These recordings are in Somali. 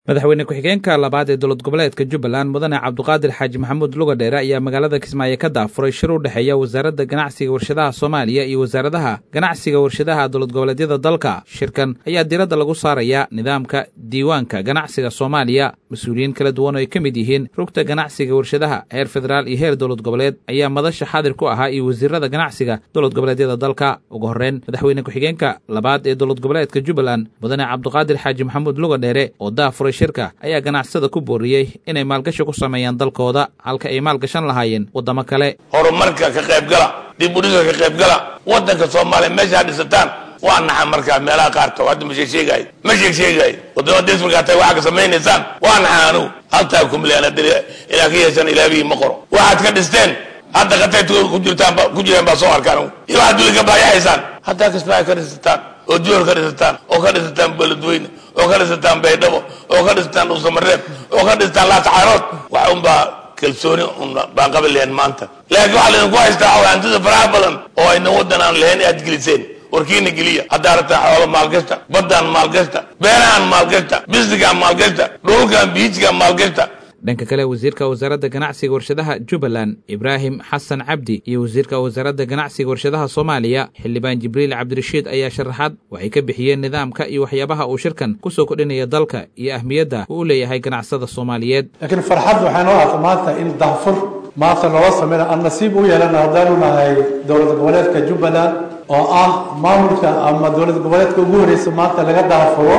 madaxweyne ku-xigeenka labaad ee dowlad goboleedka jubbaland mudane cabduqaadir xaaji maxamuud lugadheere ayaa magaalada kismaayo ka daafuray shir u dhexeeya wasaaradda ganacsiga warshadaha soomaaliya iyo wasaaradaha ganacsiga warshadaha dowlad goboleedyada dalka shirkan ayaa diiradda lagu saaraya nidaamka diiwaanka ganacsiga soomaaliya mas-uuliyiin kala duwan oo ay ka mid yihiin rugta ganacsiga warshadaha heer federaal iyo heer dowlad goboleed ayaa madasha xaadir ku ahaa iyo wasiirada ganacsiga dowlad goboleedyada dalka ugu horreyn madaxweyne ku-xigeenka labaad ee dowlad goboleedka jubbaland mudane cabduqaadir xaaji maxamuud lugadheere oo daafuray shirka ayaa ganacsada ku booriyey inay maalgashi ku sameeyaan dalkooda halka ay maalgashan lahaayeen waddamo kale horumarka ka qaybgala dib udhiga ka qaybgala waddanka soomaaliya meeshaa dhisataan waa naxa markaa meelaha qaarkood hadda ma sheegsheegaayo ma sheegsheegaayo waddamada dis markaa tay waxaa ka samaynaysaan waa naxa anugu haltaa kumlean hadda ilaa ka yeeshan ilaabihii ma qoro waxaad ka dhisteen hadda qatay ku jirtaan ku jireen baa soo arkaan iyo waxaad duli ka baayaxaysaan haddaa kismaayo ka dhisataan oo joor ka dhisataan oo ka dhisataan beledweyne oo ka dhisataan baydhabo oo ka dhisataan dhuusamareeb oo ka dhisataan laatacaanood wax unbaa kalsooni baan qabi lahayn maanta laakiin waxaa laydinku haystaa hantida faraha badan oo ayna waddan aan lahayn aad geliseen warkiina geliya haddaa rabtaa xoolo maalgashta baddaan maalgashta beerahaan maalgashta bisnigaan maalgashta dhulkaan biijkaan maalgashta dhanka kale wasiirka wasaaradda ganacsiga warshadaha jubbaland ibraahim xasan cabdi iyo wasiirka wasaaradda ganacsiga warshadaha soomaaliya xildhibaan jibriil cabdirashiid ayaa sharaxaad waxay ka bixiyeen nidaamka iyo waxyaabaha uu shirkan ku soo kordhinaya dalka iyo ahmiyadda uu u leeyahay ganacsada soomaaliyeed laakiin farxad waxaa noo ah maanta in daafur maanta looga sameyna aan nasiib u yeelana haddaanu nahay dowlad goboleedka jubbaland oo ah maamulka ama dowlad goboleedka ugu horeysa maanta laga daafuro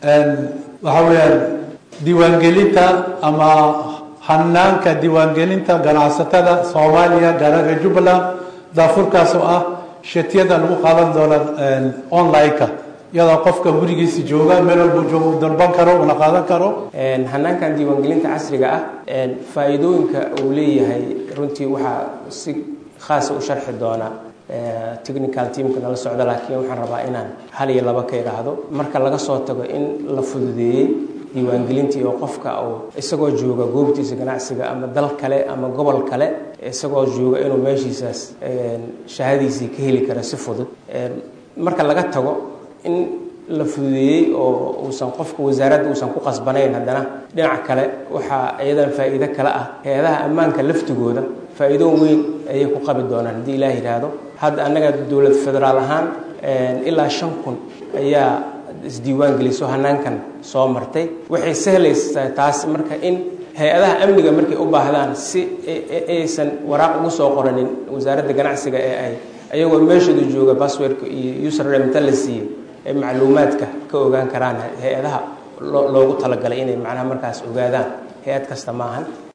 waxa weeyaan diiwaangelinta ama hanaanka diiwaangelinta ganacsatada soomaaliya gaaraga jubbaland daafurkaas oo ah shatiyada lagu qaadan doona online-ka iyadoo qofka gurigiisa jooga meel walbuu jooga u dalban karo una qaadan karo hanaankan diiwaangelinta casriga ah faa-iidooyinka uu leeyahay runtii waxaa si khaasa u sharxi doona technical teamka nala socda laakiin waxaan rabaa inaan hal iyo laba ka idhaahdo marka laga soo tago in la fududeeyey diiwaangelintii oo qofka uu isagoo jooga goobtiisa ganacsiga ama dal kale ama gobol kale isagoo jooga inuu meeshiisaas shahadiisii ka heli karo si fudud marka laga tago in la fududeeyey oo uusan qofka wasaaradda uusan ku qasbanayn haddana dhinaca kale waxaa iyadan faa'iido kale ah hay-adaha ammaanka laftigooda faa'iido weyn ayay ku qabi doonaan haddii ilaah yidhaahdo hadda annaga dowlad federaal ahaan ilaa shan kun ayaa isdiiwaan geliso hanaankan soo martay waxay sahlaysaa taas marka in hay-adaha amniga markay u baahdaan si aysan waraaq ugu soo qoranin wasaaradda ganacsiga ee ay ayagoo meeshooda jooga basswordka iyo username inta la siiyey ay macluumaadka ka ogaan karaan hay-adaha loogu talagalay inay macnaha markaas ogaadaan hay-ad kasta maahan